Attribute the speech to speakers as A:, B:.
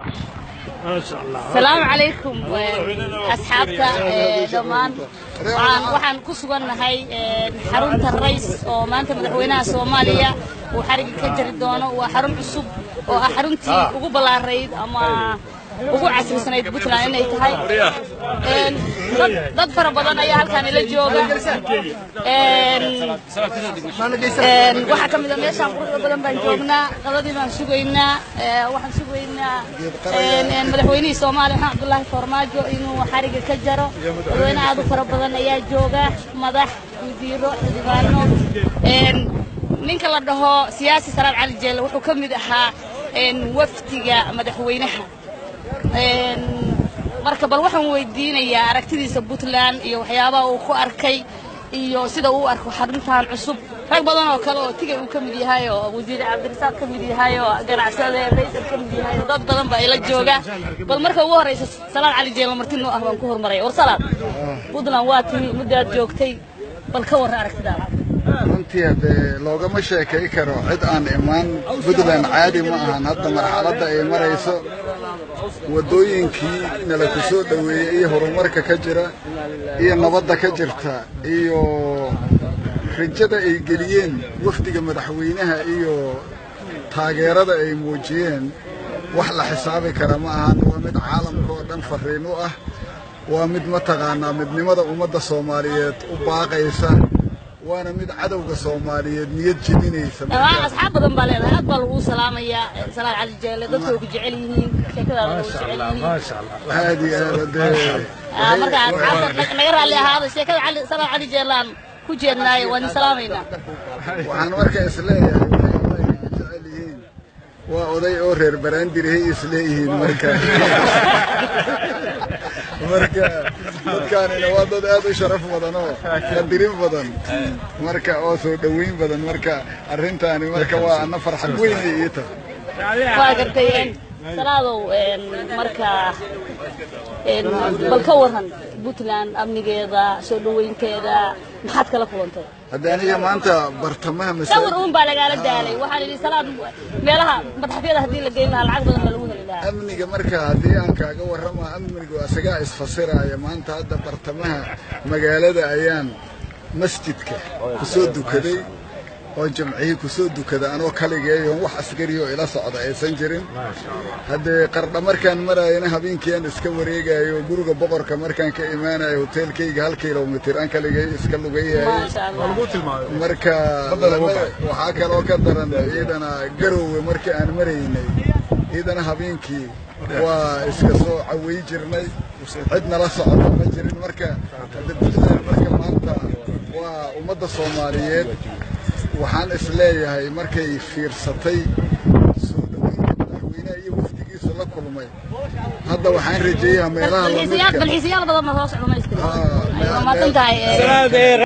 A: asalaamu calaykum asxaabta dhammaan waxaan waxaan ku sugannahay xarunta rays oo maanta madaxweynaha soomaaliya uu xariga ka jari doono waa xarun cusub oo ah xaruntii ugu ballaarayd ama ugu casrisanayd puntland inay tahay dad fara badan ayaa halkaan ila jooga waxaa ka mid a meeshaan quruxda badan baan joognaa qadadii baan sugaynaa waxaan sugaynaa madaxweynihii soomaaliya maxamed cabdullaahi farmaajo inuu xariga ka jaro dadweyne aad u fara badan ayaa jooga madax wasiiro xildhibaano ninka la dhaho siyaasi salaad cali jeelle wuxuu ka mid ahaa wafdiga madaxweynaha marka bal waxaan weydiinayaa aragtidiisa puntland iyo waxyaabaha uu ku arkay iyo sida uu arko xaruntan cusub rag badan oo kale oo tigay uu ka mid yahay oo wasiir cabdirasaaq ka mid yahay oo ganacsade raysal ka mid yahay oo dad badan baa ila jooga bal marka ugu horreysa salaad cali jeelo marti noo ah baan ku hormaraya war salaad puntland waa timi muddaad joogtay bal ka warra aragtidaada
B: runtii haddee loogama sheekay karo cid aan imaan puntland caadi ma ahan hadda marxaladda ay marayso waddooyinkii nala ku soo dhoweeyey iyo horumarka ka jira iyo nabadda ka jirta iyo rajada ay geliyeen wafdiga madaxweynaha iyo taageerada ay muujiyeen wax la xisaabi kara ma ahan waa mid caalamka oo dhan farriin u ah waa mid mataqaanaa midnimada ummadda soomaaliyeed u baaqaysa waana mid cadowga soomaaliyeed niyad jebinaysa
A: asxaab badan baa leedahay aad baa lagu salaamayaa salaad cali jeelle dadka way ku jecel yihiin sheekadaada way jecel yihiin
B: aad iyo aad dee
A: marka asxaabta naga raalli ahaada sheekada cali salaad cali jeellaan ku jeednaaye waan idin salaamaynaa
B: waxaan marka isleeyahay waxay jecel yihiin waa oday oo reer baraandirihay isleeyihiin marka marka dadkaanina waa dad aad u sharaf badan oo qadirin badan marka oo soo dhoweyn badan marka arrintaani marka waa ana farxad weynay ii tahay
A: waa gartay salaadow marka bal ka waran puntland amnigeeda soo dhoweynteeda maxaad kala kulantay
B: hadda aniga maanta bartamaha
A: sawir uun baa lagaala daalay waxaan idhi salaad meelaha madaxafyada haddii la geyn lahaa lacag badan baa lagu heli lahaa
B: amniga marka haddii aan kaaga warrama amnigu isagaa isfasiraya maanta hadda bartamaha magaalada ayaan masjidka ku soo dukaday oo jamcihii ku soo dukada anoo kaligeeyoon wax askariyoo ila socda aysan jirin haddee qardha markaan maraayana habeenkii aan iska wareegayo guriga boqorka markaan ka imaanayo hoteelkayga hal kilomitir aan kaligay iska lugayahay marka waxaa kaloo ka daran ciidana garowe markii aan maraynay ciidana habeenkii waa iska soo caway jirnay cid nala socota ma jirin marka hadde puntland marka maanta waa ummadda soomaaliyeed waxaan is leeyahay markay fiirsatay soo dhoweynta madaxweynaha iyo wafdigiisa la kulmay hadda waxaan rajeeyaa meelaha
A: balxiisayaal badan ma soo socdo ma iska waa maasan tahay